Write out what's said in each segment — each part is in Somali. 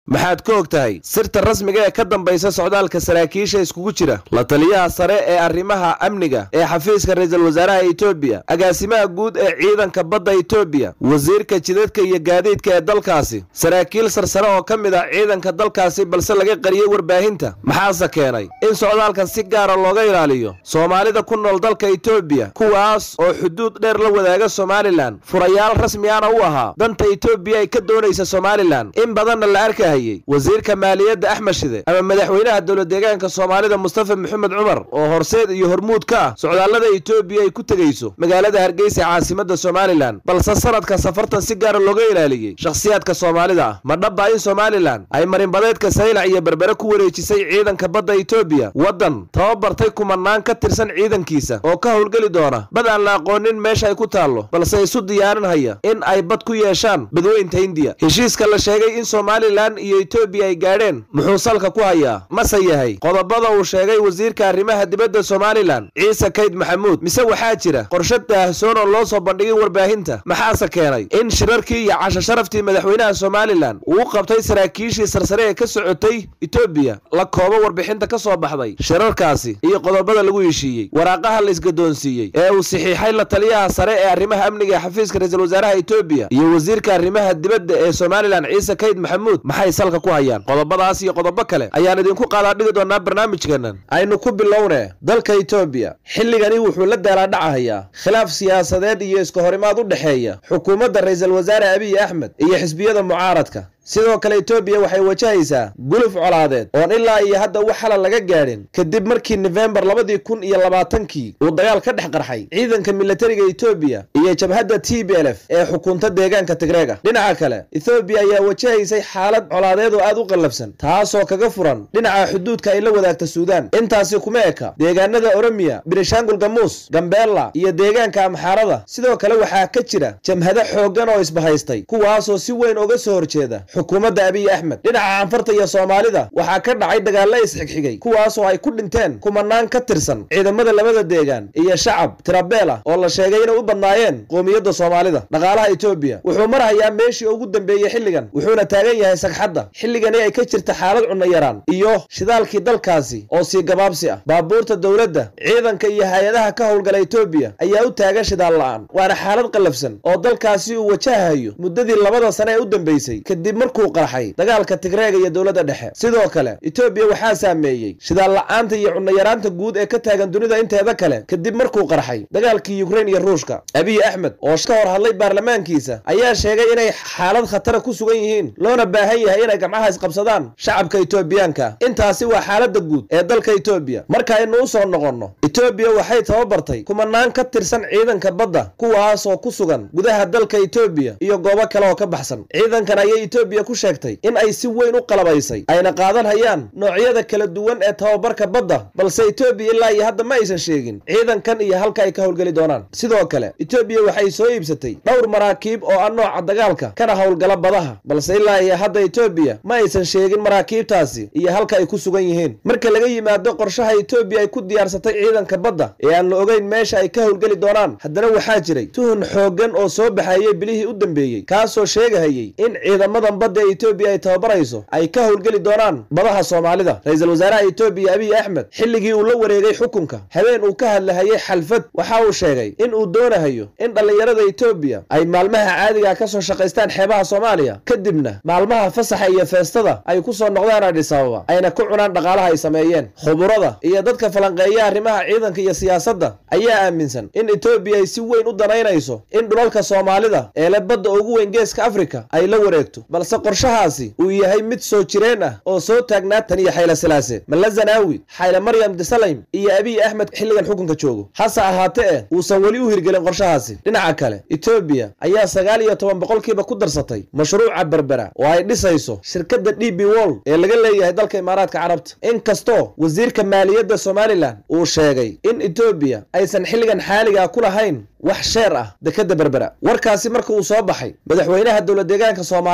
maxaad ka og tahay sirta rasmiga ee ka dambaysa socdaalka saraakiisha iskugu jira la taliyaha sare ee arrimaha amniga ee xafiiska ra-iisul wasaaraha etoobiya agaasimaha guud ee ciidanka badda etoobiya wasiirka jidadka iyo gaadiidka ee dalkaasi saraakiil sarsare oo ka mid ah ciidanka dalkaasi balse laga qariyey warbaahinta maxaase keenay in socdaalkan si gaara looga ilaaliyo soomaalida ku nool dalka etoobiya kuwaas oo xuduud dheer la wadaaga somalilan furayaal rasmiana u ahaa danta etoobiya ay ka doonaysa somalilan in badanna la arkahayey wasiirka maaliyadda axmed shide ama madaxweynaha dowladeegaanka soomaalida mustafa maxamed cumar oo horseed iyo hormuud ka ah socdaallada etoobiya ay ku tegayso magaalada hargeysa caasimadda somalilan balse sanadka safartan si gaara looga ilaaliyey shakhsiyaadka soomaalida ah ma dhabba in somalilan ay marinbadeedka saylac iyo berbere ku wareejisay ciidanka badda etoobiya waddan tababartay kumanaan ka tirsan ciidankiisa oo ka howlgeli doona bad aan la aqoonin meesha ay ku taallo balse isu diyaarinhaya in ay bad ku yeeshaan badweynta hindiya heshiiska la sheegay in somalilan iyo etoobiya ay gaadheen muxuu salka ku hayaa mase yahay qodobada uu sheegay wasiirka arrimaha dibadda somalilan ciise kayd maxamuud mise waxaa jira qorshe daahsoon oo loo soo bandhigay warbaahinta maxaase keenay in shirarkii iyo casho sharaftii madaxweynaha somalilan uu u qabtay saraakiishii sarsare ee ka socotay etoobiya la koobo warbixinta ka soo baxday shirarkaasi iyo qodobada lagu heshiiyey waraaqaha la isgadoonsiiyey ee uu saxiixay la taliyaha sare ee arrimaha amniga ee xafiiska ra-iisul wasaaraha etoobiya iyo wasiirka arrimaha dibadda ee somalilan ciise kayd maxamuud maxay salka ku hayaan qodobadaas iyo qodobo kale ayaan idinku qaadaa dhigi doonaa barnaamijkeennan aynu ku bilowne dalka etoobiya xilligani wuxuu la daalaadhacahayaa khilaaf siyaasadeed iyo iska horimaad u dhexeeya xukuumadda ra-iisul wasaare abiy axmed iyo xisbiyada mucaaradka sidoo kale etoobiya waxay wajahaysaa guluf colaadeed oon ilaa iyo hadda wax xalal laga gaadhin kadib markii nofembar labadii kun iyo labaatankii uu dagaal ka dhex qarxay ciidanka militariga etoobiya iyo jabhadda t b l f ee xukunta deegaanka tigreega dhinaca kale ethoobiya ayaa wajahaysay xaalad colaadeed oo aad u qallafsan taasoo kaga furan dhinaca xuduudka ay la wadaagta suudaan intaasi kuma eka deegaanada oromiya birishaangul gamuus gambeella iyo deegaanka amxaarada sidoo kale waxaa ka jira jamhado xooggan oo isbahaystay kuwaasoo si weyn uga soo horjeeda xukuumadda abiy axmed dhinaca canfarta iyo soomaalida waxaa ka dhacay dagaalla isxigxigay kuwaasoo ay ku dhinteen kumanaan ka tirsan ciidamada labada deegaan iyo shacab tirabeela oo la sheegay inay u badnaayeen qoomiyadda soomaalida dhaqaalaha etoobiya wuxuu marhayaa meeshii ugu dambeeyey xilligan wuxuuna taagan yahay sagxadda xilligani ay ka jirta xaalad cunno yaraan iyo shidaalkii dalkaasi oo sii gabaabsi ah baabuurta dowladda ciidanka iyo hay-adaha ka howlgala etoobiya ayaa u taagan shidaal la-aan waana xaalad qallafsan oo dalkaasi uu wajahayo muddadii labada sane ee u dambeysay kadib markuu qarxay dagaalka tigreega iyo dowladda dhexe sidoo kale etoobiya waxaa saameeyey shidaal la-aanta iyo cunno-yaraanta guud ee ka taagan dunida inteeda kale kadib markuu qarxay dagaalkii yukrain iyo ruushka abiy axmed oo ka hor hadlay baarlamaankiisa ayaa sheegay inay xaalad khatara ku sugan yihiin loona baahan yahay inay gamcaha isqabsadaan shacabka etoobiyaanka intaasi waa xaaladda guud ee dalka etoobiya markaaynu u soo noqonno etoobiya waxay tababartay kumanaan ka tirsan ciidanka badda kuwaasoo ku sugan gudaha dalka etoobiya iyo goobo kale oo ka baxsan ciidankan ayay etoobiya ku sheegtay in ay si weyn u qalabaysay ayna qaadan hayaan noocyada kala duwan ee tababarka badda balse etoobiya ilaa iyo hadda ma aysan sheegin ciidankan iyo halka ay ka howlgeli doonaan sidoo kale etoobiya waxay soo iibsatay dhowr maraakiib oo ah nooca dagaalka kana howlgala badaha balse ilaa iyo hadda etoobiya ma aysan sheegin maraakiibtaasi iyo halka ay ku sugan yihiin marka laga yimaado qorshaha etoobiya ay ku diyaarsatay ciidanka badda ee aan la ogeyn meesha ay ka howlgeli doonaan haddana waxaa jiray tuhun xooggan oo soo baxayey bilihii u dambeeyey kaasoo sheegahayey in ciidamadan badda ee etoobiya ay tababarayso ay ka howlgeli doonaan badaha soomaalida ra-iisul wasaaraha etoobiya abiy axmed xilligii uu la wareegay xukunka habeen uu ka hadlahayay xalfad waxa uu sheegay in uu doonahayo in dhallinyarada etoobiya ay maalmaha caadiga ka soo shaqaystaan xeebaha soomaaliya kadibna maalmaha fasaxa iyo feestada ay ku soo noqdaan adhis ababa ayna ku cunaan dhaqaalaha ay sameeyeen khuburada iyo dadka falanqeeya arrimaha ciidanka iyo siyaasadda ayaa aaminsan in etoobiya ay si weyn u danaynayso in dhulalka soomaalida ee le badda ugu weyn geeska afrika ay la wareegto balse qorshahaasi uu yahay mid soo jireen ah oo soo taagnaa tan iyo xayle silaase malla zanaawi xayle maryam disalaym iyo abiy axmed xilligan xukunka joogo hase ahaate eh uusan weli u hirgelin qorshahaasi dhinaca kale etoobiya ayaa sagaal iyo toban boqolkiiba ku darsatay mashruuca berbera oo ay dhisayso shirkadda d b wold ee laga leeyahay dalka imaaraadka carabta inkastoo wasiirka maaliyadda somalilan uu sheegay in etoobiya aysan xilligan xaaligaa ku lahayn wax sheer ah dekadda berbera warkaasi marka uu soo baxay madaxweynaha dowladeegaanka soomaalida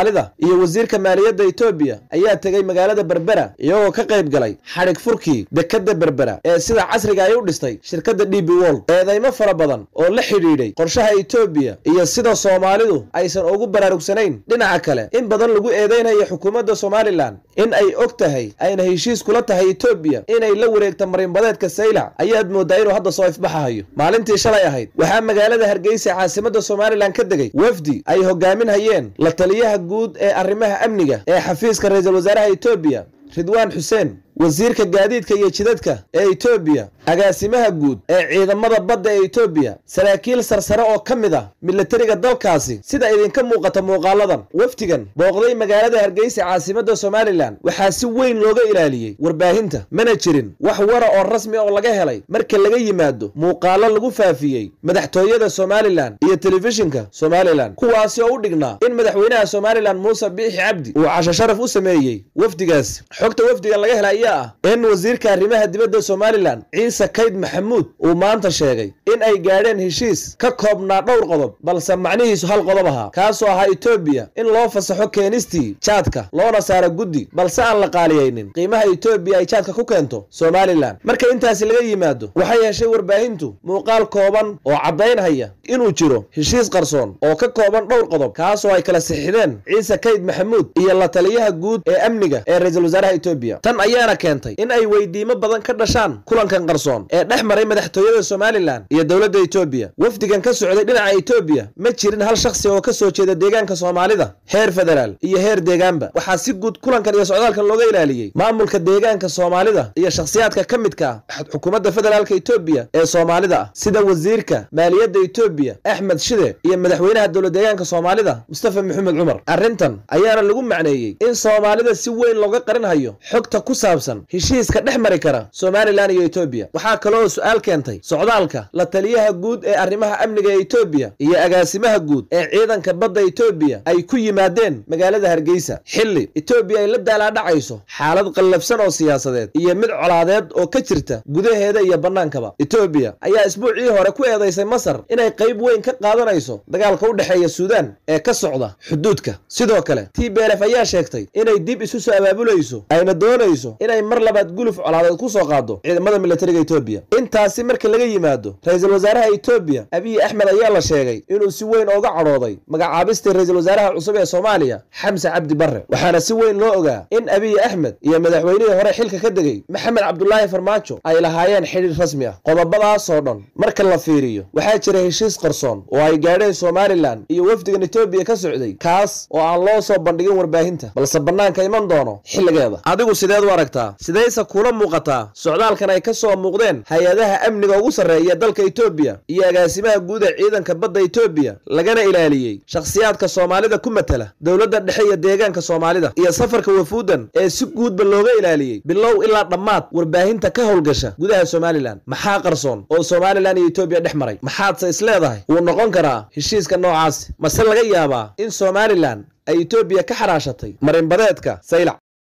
iyo wasiirka maaliyadda etoobiya ayaa tegey magaalada berbera iyagoo ka qayb galay xadhig furkii dekadda berbera ee sida casriga ay u dhistay shirkadda d b wold eedaymo fara badan oo la xidhiidhay qorshaha etoobiya iyo sida soomaalidu aysan ugu baraarugsanayn dhinaca kale in badan lagu eedaynayo xukuumadda somalilan in ay og tahay ayna heshiis kula tahay etoobiya inay la wareegto marinbadeedka saylac ayaad moodaa inuu hadda soo ifbaxahayo maalintii shalay ahayd waxaa magaalada hargeysa caasimadda somalilan ka degay wafdi ay hogaaminhayeen la taliyaha guud ee arrimaha amniga ee xafiiska ra-iisul wasaaraha etoobiya ridwaan xuseen wasiirka gaadiidka iyo jidadka ee etoobiya agaasimaha guud ee ciidamada badda ee etoobiya saraakiil sarsare oo ka mid ah milatariga dalkaasi sida idinka muuqata muuqaaladan wafdigan booqday magaalada hargeysa caasimadda somalilan waxaa si weyn looga ilaaliyey warbaahinta mana jirin wax wara oo rasmi oo laga helay marka laga yimaado muuqaalo lagu faafiyey madaxtooyada somalilan iyo telefishinka somalilan kuwaasi oo u dhignaa in madaxweynaha somalilan muuse biixi cabdi uu casho sharaf u sameeyey wafdigaasi xogta wafdigan laga helay ayaa ah in wasiirka arrimaha dibadda somalilan ciise kayd maxamuud uu maanta sheegay in ay gaadheen heshiis ka koobnaa dhowr qodob balse macnihiisu hal qodob ahaa kaasoo ahaa etoobiya in loo fasaxo keenistii jaadka loona saaro guddi balse aan la qaaliyaynin qiimaha etoobiya ay jaadka ku keento somalilan marka intaasi laga yimaado waxay heshay warbaahintu muuqaal kooban oo caddaynhaya inuu jiro heshiis qarsoon oo ka kooban dhowr qodob kaasoo ay kala sixideen ciise kayd maxamuud iyo la taliyaha guud ee amniga ee ra-iisul wasaaraha etoobiya tan ayaana keentay in ay weydiimo badan ka dhashaan kulankan qarsoon ee dhex maray madaxtooyada somalilan iyo dowladda etoobiya wafdigan ka socday dhinaca etoobiya ma jirin hal shakhsi oo ka soo jeeda deegaanka soomaalida heer federaal iyo heer deegaanba waxaa si guud kulankan iyo socdaalkan looga ilaaliyey maamulka deegaanka soomaalida iyo shakhsiyaadka ka midka ah xukuumadda federaalka etoobiya ee soomaalida ah sida wasiirka maaliyadda etoobiya axmed shide iyo madaxweynaha dowlad deegaanka soomaalida mustafa maxamed cumar arrintan ayaana lagu macneeyey in soomaalida si weyn looga qarinhayo xogta ku saabsan heshiiska dhex mari kara somalilan iyo etoobiya waxaa kaloo su-aal keentay socdaalka la taliyaha guud ee arrimaha amniga ee etoobiya iyo agaasimaha guud ee ciidanka badda etoobiya ay ku yimaadeen magaalada hargeysa xilli etoobiya ay la daalaadhacayso xaalad qallafsan oo siyaasadeed iyo mid colaadeed oo ka jirta gudaheeda iyo bannaankaba etoobiya ayaa isbuucii hore ku eedaysay masar inay qayb weyn ka qaadanayso dagaalka u dhexeeya suudaan ee ka socda xuduudka sidoo kale t b lf ayaa sheegtay inay dib isu soo abaabulayso ayna doonayso inay mar labaad guluf colaadeed ku soo qaado ciidamada militariga etoobiya intaasi marka laga yimaado ra-iisul wasaaraha etoobiya abiy axmed ayaa la sheegay inuu si weyn ooga cadhooday magacaabistii ra-iisul wasaaraha cusub ee soomaaliya xamse cabdi barre waxaana si weyn loo ogaa in abiy axmed iyo madaxweynihii hore xilka ka degay maxamed cabdulaahi farmaajo ay lahaayeen xidhiir rasmi ah qodobadaasoo dhan marka la fiiriyo waxaa jira heshiis qarsoon oo ay gaadheen somalilan iyo wafdigan etoobiya ka socday kaas oo aan loo soo bandhigin warbaahinta balse bannaanka iman doono xilligeeda adigu sideed u aragtaa sidayse kula muuqataa socdaalkan ay ka soo muuqdeen hay-adaha amniga ugu sarreeya dalka etoobiya iyo agaasimaha guud ee ciidanka badda etoobiya lagana ilaaliyey shakhsiyaadka soomaalida ku matala dowladda dhexe iyo deegaanka soomaalida iyo safarka wafuudan ee si guudba looga ilaaliyey bilow ilaa dhammaad warbaahinta ka howlgasha gudaha somalilan maxaa qarsoon oo somalilan iyo etoobiya dhex maray maxaadse isleedahay wuu noqon karaa heshiiska noocaasi mase laga yaabaa in somalilan ay etoobiya ka xaraashatay marinbadeedka saylac